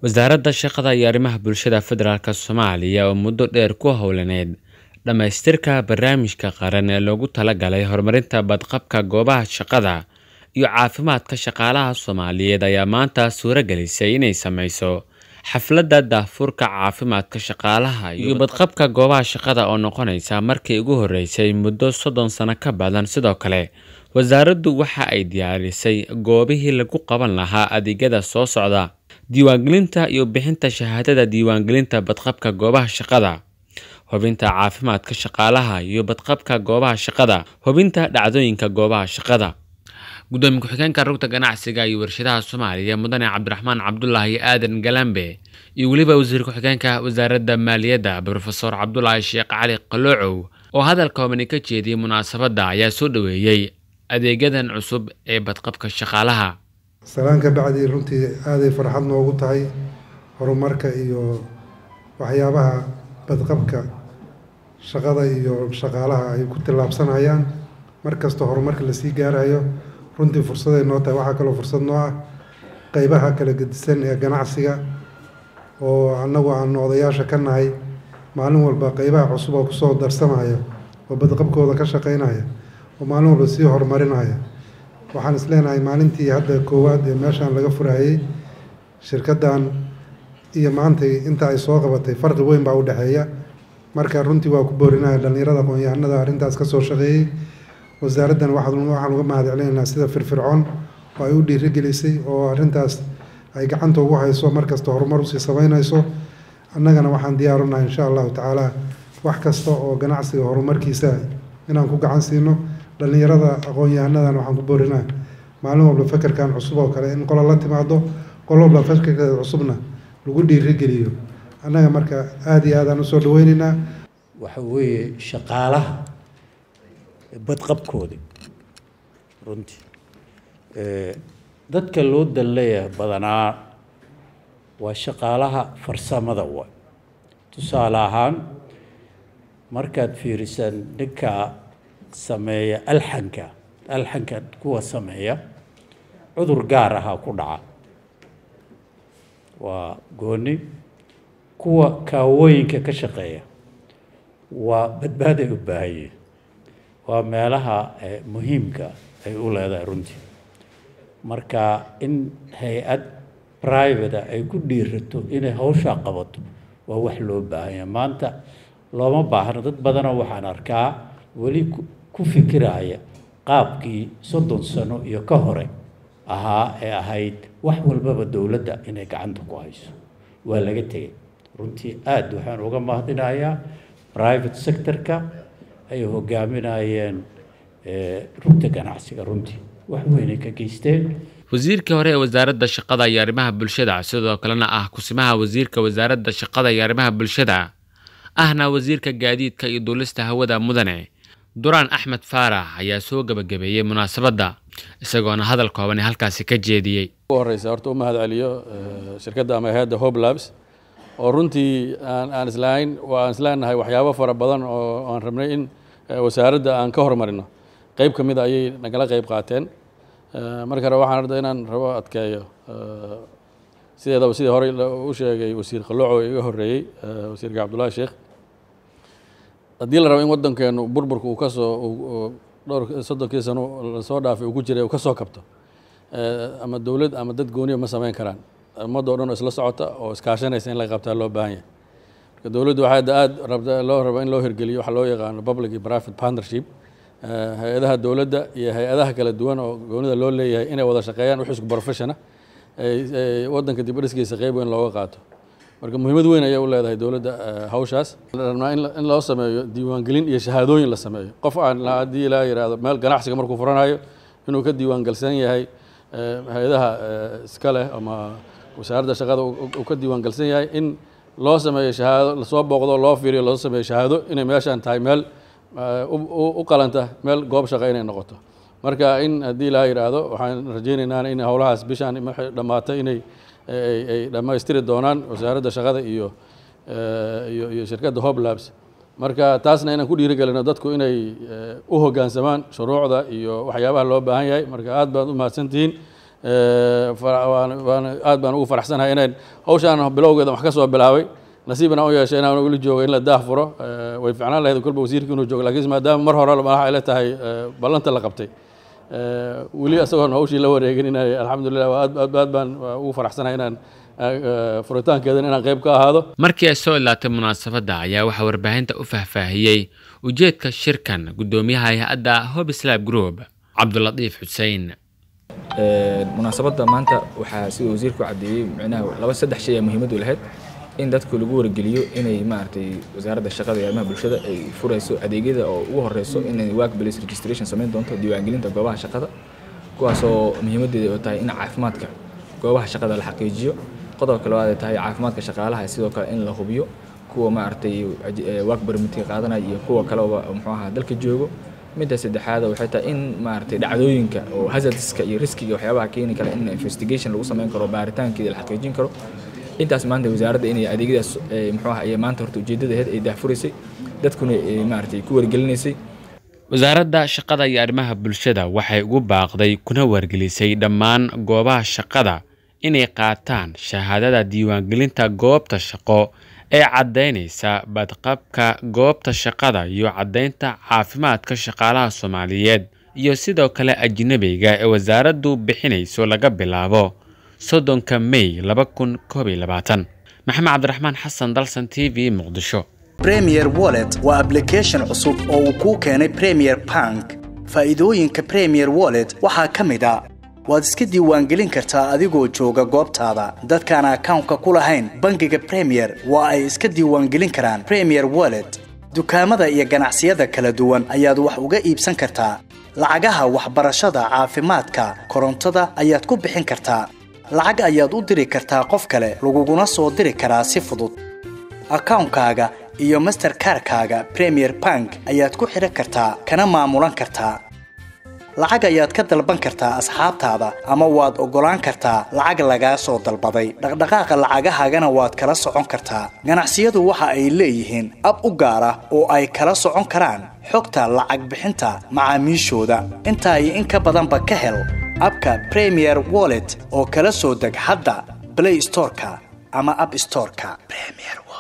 wasaaradda shaqada iyo arrimaha bulshada federaalk soomaaliya oo muddo dheer ku howlaneyd dhammaystirka barnaamijka qaran ee loogu talagalay horumarinta badqabka goobaha shaqada iyo caafimaadka shaqaalaha soomaaliyeed ayaa maanta suuro gelisay inay sameyso xafladda daahfurka caafimaadka shaqaalaha iyo badqabka goobaha shaqada oo noqonaysa markii ugu horeysay muddo soddon sano ka badan sidoo kale wasaaraddu waxa ay diyaarisay goobihii lagu qaban lahaa adeegyada soo socda diiwaangelinta iyo bixinta shahaadada diiwaangelinta badqabka goobaha shaqada hubinta caafimaadka shaqaalaha iyo badqabka goobaha shaqada hubinta dhacdooyinka goobaha shaqada gudoomiye ku-xigeenka rugta ganacsiga iyo warshadaha soomaaliya mudane cabdiraxmaan cabdulaahi aadan galambe iyo weliba wasiir ku-xigeenka wasaaradda maaliyadda brofesor cabdulaahi sheekh cali qaloocow oo hadal koobani ka jeediyey munaasabadda ayaa soo dhoweeyey adeegyadan cusub ee badqabka shaqaalaha salaan ka bacdii runtii aaday farxad noogu tahay horumarka iyo waxyaabaha badqabka shaqada iyo shaqaalaha ay ku tillaabsanayaan mar kasta horumarka lasii gaarayo runtii fursaday noo tahay waxaa kaloo fursad noo ah qeybaha kala gedisan ee ganacsiga oo annagu aanu odayaasha ka nahay maalin walba qeybaha cusub oo kusoo darsamaya oo badqabkooda ka shaqeynaya oo maalin walba sii horumarinaya waxaan is leenahay maalintii hadda koowaad ee meeshaan laga furayey shirkaddan iyo maantay inta ay soo qabatay farqi weyn baa u dhexeeya marka runtii waa ku boorinaya dhallinyarada aqoon-yahanada arrintaas ka soo shaqeeyey wasaaraddan waxaan waxaan uga mahad celinaynaa sida firfircoon oo ay u dhiirigelisay oo arrintaas ay gacanta ugu hayso mar kasta horumar usii samaynayso annagana waxaan diyaarunahay insha allahu tacaala wax kasta oo ganacsiga horumarkiisa inaan ku gacan siino dhallinyarada aqoon-yahanadan waxaan ku boorinaa maalin walba fekerkan cusub oo kale in qolo la timaado qolo walba fekerkeeda cusubna lagu dhiirigeliyo annaga marka aada iyo aadaan usoo dhaweyneynaa waxa weeye shaqaalaha badqabkooda runtii dadka loo dan leeyahay badanaa waa shaqaalaha farsamada wa tusaale ahaan markaad fiirisaan ninka sameeya alxanka alxanka kuwa sameeya cudur gaar ahaa ku dhaca waa gooni kuwa kaawooyinka ka shaqeeya waa badbaaday u baahanyeen waa meelaha muhiimka ay u leedahay runtii marka in hay-ad private ay ku dhiirato inay hawshaa qabato waa wax loo baahanya maanta looma baahno dad badanoo waxaan arkaa weli ku fikiraya qaabkii soddon sano iyo ka hore ahaa ee ahayd wax walbaba dowladda inay gacanta ku hayso waa laga tegay runtii aada waxaan uga mahadinayaa private sectorka ay hogaaminayeen rugta ganacsiga runtii wax weynay ka geysteen wasiirkii hore ee wasaaradda shaqada iyo arrimaha bulshada sidoo kalena ah kusimaha wasiirka wasaaradda shaqada iyo arrimaha bulshada ahna wasiirka gaadiidka iyo duulista hawada mudane duraan axmed faarax ayaa soo gebagabeeyey munaasabadda isagoona hadal koobani halkaasi ka jeediyey ugu horeysa horta u mahad celiyo shirkadda ama hay-adda hob labs oo runtii aan aan islahayn waa aan isleenahay waxyaabo fara badan oo aan rabnay in wasaaradda aan ka hormarino qeyb ka mid a ayay nagala qeyb qaateen marka hore waxaan arda inaan rabo adkeeyo sideedaba sidii horey u sheegay wasiir qalooco iga horreeyey wasiirka cabdullaahi sheekh haddii la rabo in waddankeenu burburka uu kasoo dhowr soddonkii sano lasoo dhaafay uu ku jiray uu ka soo kabto ama dowlad ama dad gooniya ma samayn karaan ummadda o dhan oo isla socota oo iskaashanaysa in la qabtaa loo baahan yahay marka dowladdu waxaa hadda aada rabta loo raba in loo hirgeliyo waxa loo yaqaano public iyo private partnership hay-adaha dowladda iyo hay-adaha kala duwan oo goonida loo leeyahay inay wada shaqeeyaan wix isku professiona waddanka dib u dhiskiisa qeyb weyn looga qaato marka muhiimad weyn ayay u leedahay dowladda hawshaas rabnaa in loo sameeyo diiwaangelin iyo shahaadooyin la sameeyo qof aan haddii ilaa yidhaahdo meel ganacsiga markuu furanayo inuu ka diiwaangelsan yahay hay-adaha iska leh ama wasaaradda shaqada uu ka diiwaangelsan yahay in loo sameeyo shahaado lasoo booqdo loo fiiriyo loo sameeyo shahaado inay meeshaan tahay meel u qalanta meel goob shaqa inay noqoto marka in haddii ilaa yidhaahdo waxaan rajaynaynaa in howlahaas bishaan markay dhammaatay inay ay dhammaystiri doonaan wasaaradda shaqada iyo iyo iyo shirkadda hob labs marka taasna inaan ku dhiirigelino dadku inay u hoggaansamaan shuruucda iyo waxyaabaha loo baahan yahay marka aad baad u mahadsantihiin waan aad baan ugu faraxsanahay inayn hawshaan bilowgeeda wax ka soo bilaabay nasiibna u yeeshay inaan weli joogo in la daah furo way ficnaan lahayd kolba wasiirka inuu joogo laakiin maadaama mar hore madaxa ay la tahay ballanta la qabtay weli isagoon hawshii la wareegin inay alxamdulilah aad aad aad baan ugu faraxsanahay inaan furitaankeedan inaan qayb ka ahaado markii ay soo ilaatay munaasabadda ayaa waxaa warbaahinta u faahfaahiyey ujeedka shirkan guddoomiyaha hay-adda hobislab group cabdulatiif xuseen munaasabadda maanta waxaa sida wasiirku caddeeyey micnaha laba saddex shay ee muhiimadu lahayd in dadku lagu wargeliyo inay maaragtay wasaaradda shaqada iyo arrimaha bulshada ay furayso adeegyada oo ugu horeyso inay work place registration samayn doonto diiwaangelinta goobaha shaqada kuwaasoo muhiimadeeda oo tahay in caafimaadka goobaha shaqada la xaqiijiyo qodobka labaad ay tahay caafimaadka shaqaalaha sidoo kale in la hubiyo kuwa maaragtay work permitka qaadanaya iyo kuwa kaleba muxuu ahaa dalka joogo midda saddexaad waxay tahay in maaragtay dhacdooyinka oo hazardska iyo riskiga waxyaabaha keeni kara in investigation lagu samayn karo baaritaankeeda la xaqiijin karo intaas maanta wasaaradda inay adeegyadaas muxuu ah ay maanta horta ujeeddada ahayd ay daahfuraysay dadkuna maaragtay ku wargelinaysay wasaaradda shaqada iyo arrimaha bulshada waxay ugu baaqday kuna wargelisay dhammaan goobaha shaqada inay qaataan shahaadada diiwaangelinta goobta shaqo ee caddaynaysa badqabka goobta shaqada iyo caddaynta caafimaadka shaqaalaha soomaaliyeed iyo sidoo kale ajnabiga ee wasaaraddu bixinayso laga bilaabo soddonka may laba kun koob iyo labaatan maxamed cabdiraxmaan xasan dalsan t v muqdisho premier wallet waa application cusub oo uu kuu keenay premier bank faa'iidooyinka premier wallet waxaa ka mid a waad iska diiwaangelin kartaa adigoo jooga goobtaada dadkaan akawnka ku lahayn bangiga premier waa ay iska diiwaangelin karaan premier wallet dukaamada iyo ganacsiyada kala duwan ayaad wax uga iibsan kartaa lacagaha waxbarashada caafimaadka korontada ayaad ku bixin kartaa lacag ayaad u diri kartaa qof kale laguguna soo diri karaa si fudud akawnkaaga iyo masterkarkaaga premier bank ayaad ku xidhan kartaa kana maamulan kartaa lacag ayaad ka dalban kartaa asxaabtaada ama waad oggolaan kartaa lacag lagaa soo dalbaday dhaqdhaqaaqa lacagahaagana waad kala socon kartaa ganacsiyadu waxa ay leeyihiin ab u gaar ah oo ay kala socon karaan xogta lacag bixinta macaamiishooda intaa iyo in ka badanba ka hel abka premier wallet oo kala soo deg hadda blay storeka ama ab storeka